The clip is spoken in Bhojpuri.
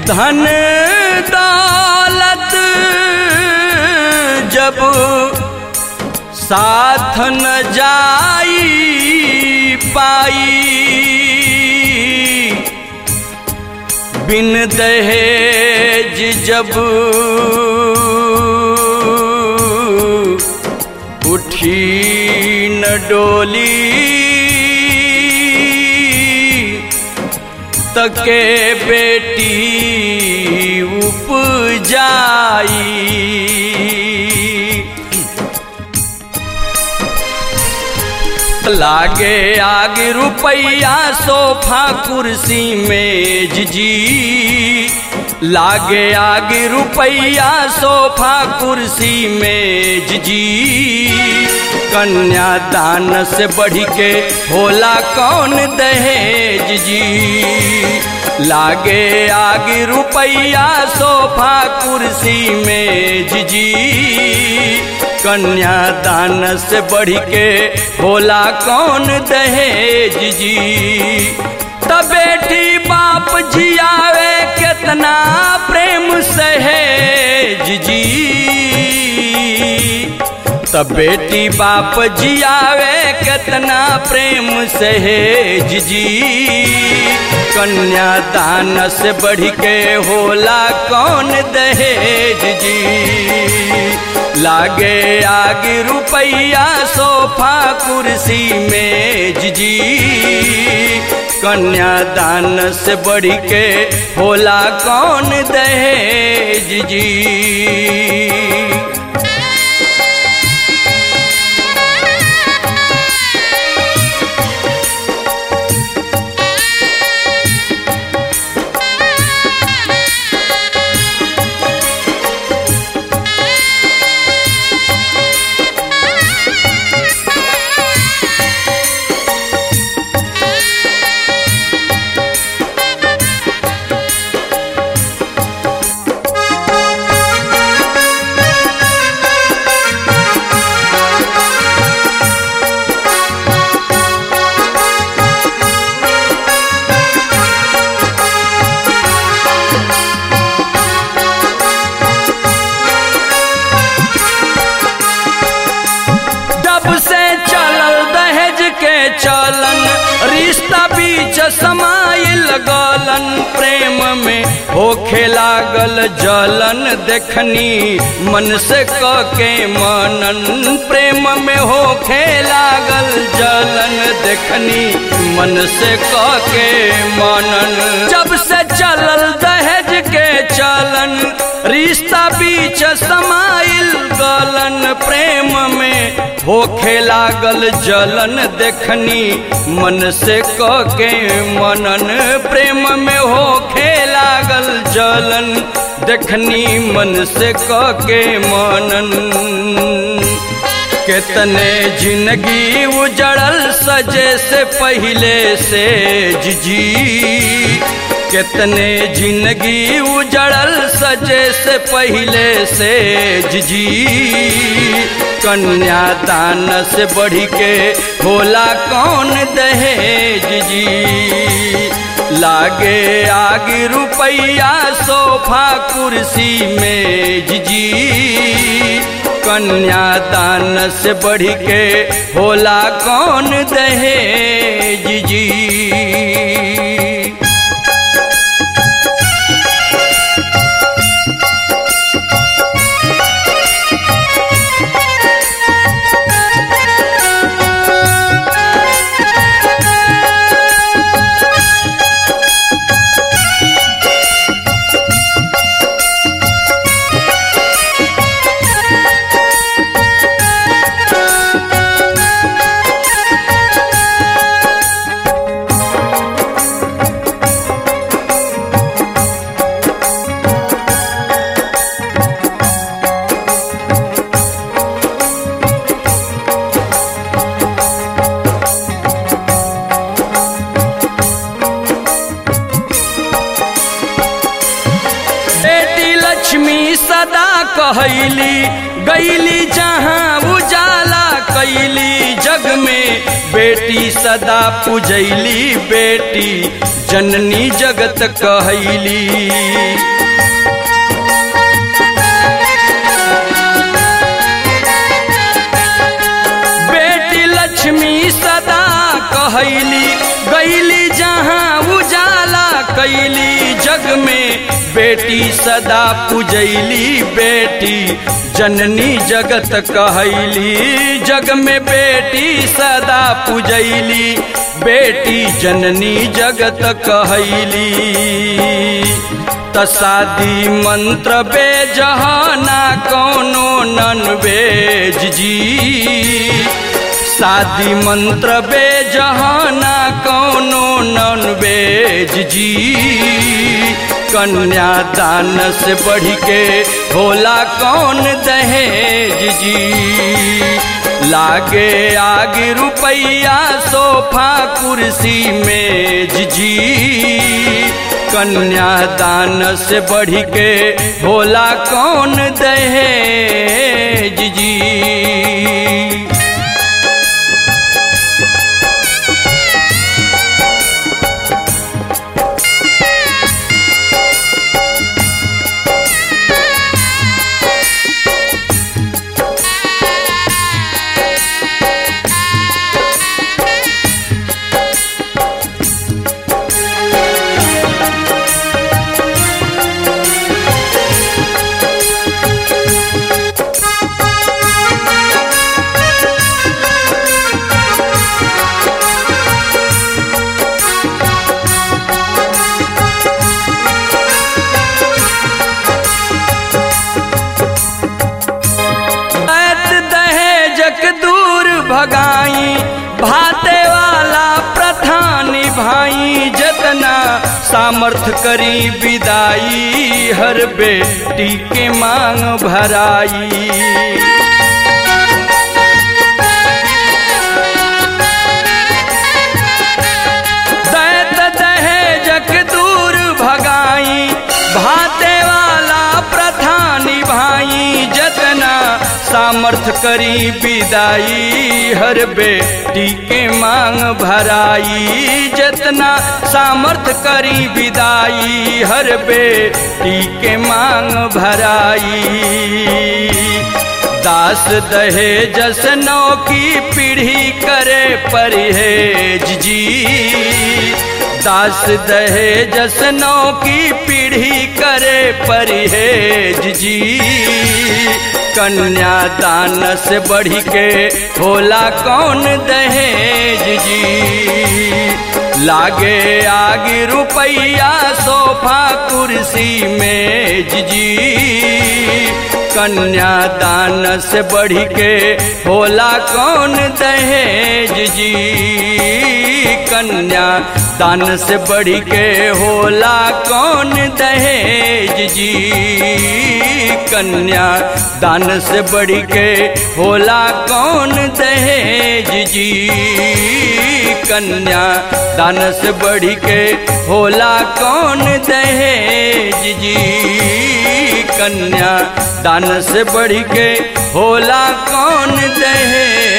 धन दौलत जब साथ न जाई पाई बिन दहेज जब उठी न डोली तके बेटी उपजाई लागे आगे रुपैया सोफा कुर्सी मेज जी लागे आगे रुपैया सोफा कुर्सी मेज जी कन्यादान से बढ़ के होला कौन दहेज जी लागे आगे रुपैया सोफा कुर्सी मेज जी कन्यादान से बढ़ के होला कौन दहेज जी त बेटी बाप जियावे कितना प्रेम सहेज जी त बेटी बाप जियावे कितना प्रेम सहेज जी कन्यादान से बढ़ के होला कौन दहेज जी लागे आगे रुपैया सोफा कुर्सी मेज जी कन्यादान से बढ़ के होला कौन दहेज जी जब से चलल दहेज के चलन रिश्ता बीच समाइल गलन प्रेम में होखे लागल जलन देखनी मन से क के मनन प्रेम में होखे लागल जलन देखनी मन से क के मनन जब से चलल दहेज के चलन रिश्ता बीच समाइल गलन प्रेम में होखे लागल जलन देखनी मन से क के मनन प्रेम में होखे लागल जलन देखनी मन से क के मनन कितने जिंदगी उजड़ल सजे से पहले से जी कितने जिंदगी उजड़ल सजे से पहले से जी कन्यादान से बढ़ के होला कौन दहेज जी लागे आगे रुपैया सोफा कुर्सी मेज जी कन्यादान से बढ़ के होला कौन दहेज जी बेटी लक्ष्मी सदा कहैली गैली जहाँ उजाला कैली जग में बेटी सदा पूजैली बेटी जननी जगत कहैली बेटी लक्ष्मी सदा कहैली गैली जहाँ उजाला कैली जग में बेटी सदा पूजैली बेटी जननी जगत कहैली जग में बेटी सदा पूजैली बेटी जननी जगत कहैली तसादी मंत्र बेजहाना कौनो नन बेज जी शादी मंत्र बेजहाना कौनो नन बेज जी कन्यादान से बढ़ के होला कौन दहेज जी लागे आगे रुपैया सोफा कुर्सी मेज जी कन्यादान से बढ़ के होला कौन दहेज जी ऐत दहेजक दूर भगाई भाते वाला प्रधान भाई जतना सामर्थ करी विदाई हर बेटी के मांग भराई दैत दहेजक दूर भगाई भाते वाला प्रधानी भाई जतना सामर्थ करी विदाई हर बेटी के मांग भराई जतना सामर्थ करी विदाई हर बेटी के मांग भराई दास दहेजस नौ की पीढ़ी करे परहेज जी दास दहेजस नौ की पीढ़ी करे परहेज जी कन्यादान से बढ़ के होला कौन दहेज जी लागे आगे रुपैया सोफा कुर्सी मेज जी कन्यादान से बढ़ के होला कौन दहेज जी कन्या दान से बढ़ के होला कौन दहेज जी कन्या दान से बढ़ के होला कौन दहेज जी कन्या दान से बढ़ के होला कौन दहेज जी कन्या दान से बढ़ के होला कौन दहेज